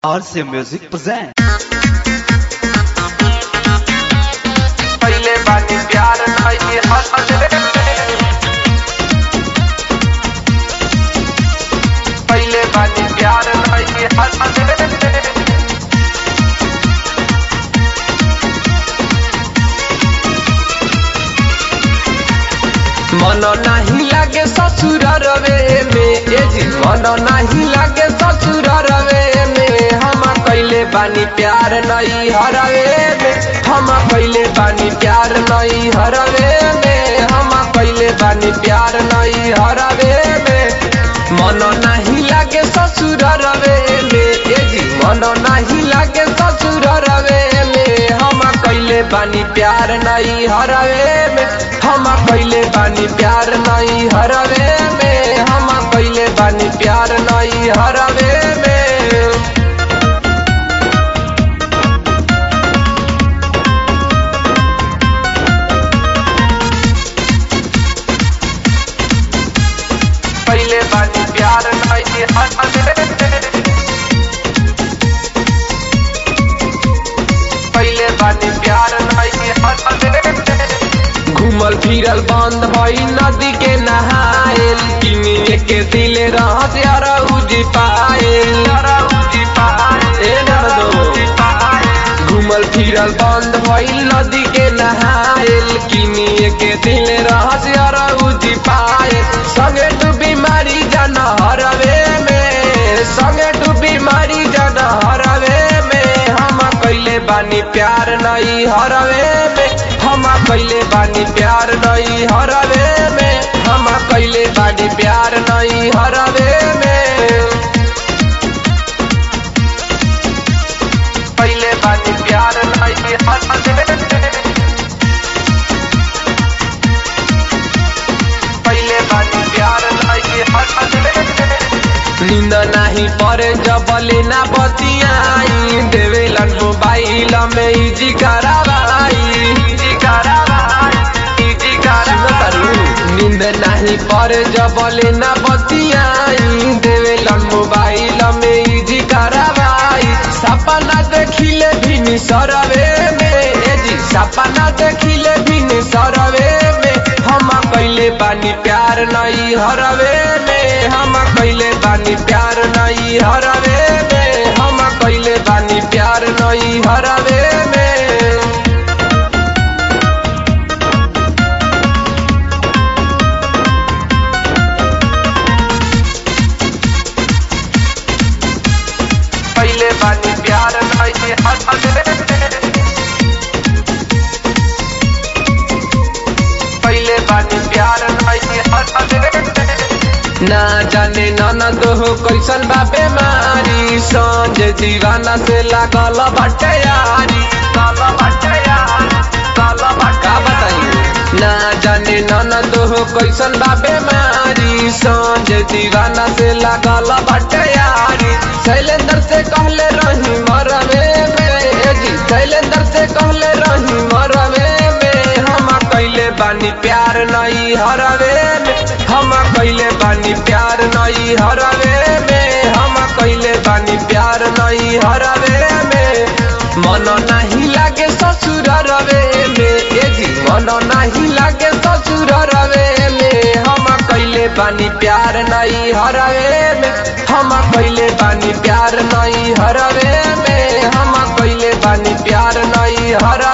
RC Music present. पहिले बानी प्यार नहीं हंसले पहिले बानी प्यार नहीं हंसले मन नहीं लागे ससुर रवे में ए जी मन नहीं लागे ससुर रवे में हम कैले बानी प्यार नहीं हरवे में हम कैले बानी प्यार नहीं हरवे में हम कैले बानी प्यार नहीं हरवे में मन नहीं लागे ससुर रवे में ए जी मन नहीं लागे ससुर रवे में हम कैले बानी प्यार नहीं हरवे में हम कैले बानी प्यार नहीं हरवे में हम कैले बानी प्यार नहीं हरवे में पहले बानी प्यार नहीं हरवे पहले बानी प्यार नहीं हरवे घूमल फिरल बंद भई नदी के नहाएल किनिए के दिल रहत यार उजी पाएल ए नरदो घूमल फिरल बंद भई नदी के नहाएल किनिए के दिल रहत यार उजी पाएल संगे तू बीमारी जन हरवे में संगे तू बीमारी जन हरवे में हम कैले बानी प्यार नहीं हरवे में हम कैले बानी प्यार नहीं हरवे में हम कैले बानी प्यार नहीं हरवे में पहले बानी प्यार नहीं हरवे पहले बानी प्यार नहीं हरवे नींद नहीं परे जबले ना बतियाई देवेलन मोबाइल में इजी करावाई इजी करावाई इजी करावाई नींद नहीं परे जबले ना बतियाई देवेलन मोबाइल में इजी करावाई सपना देखिले भी सरवे में ए जी सपना देखिले भी सरवे में हम कैले बानी प्यार नहीं हरवे में हम कैले बानी प्यार नहीं हरवे में हम कैले बानी प्यार नहीं हरवे में पहले बानी प्यार नहीं हरवे पहले बानी प्यार नहीं हरवे ना जाने ननद हो कैसन बा बेमारी संज दीवाना से लागल बाटे यारी काल बाटे यारी काल बाटा बताइए ना जाने ननद हो कैसन बा बेमारी संज दीवाना से लागल बाटे यारी शैलेंद्र से कहले रही मरवे में ए जी शैलेंद्र से कहले रही मरवे में हम कैले बानी प्यार नहीं हरवे में हम कैले बानी प्यार नहीं हरवे में हम कैले बानी प्यार नहीं हरवे में मन नहीं लागे ससुर रवे में ए जी मन नहीं लागे ससुर रवे में हम कैले बानी प्यार नहीं हरवे में हम कैले बानी प्यार नहीं हरवे में हम कैले बानी प्यार नहीं हरवे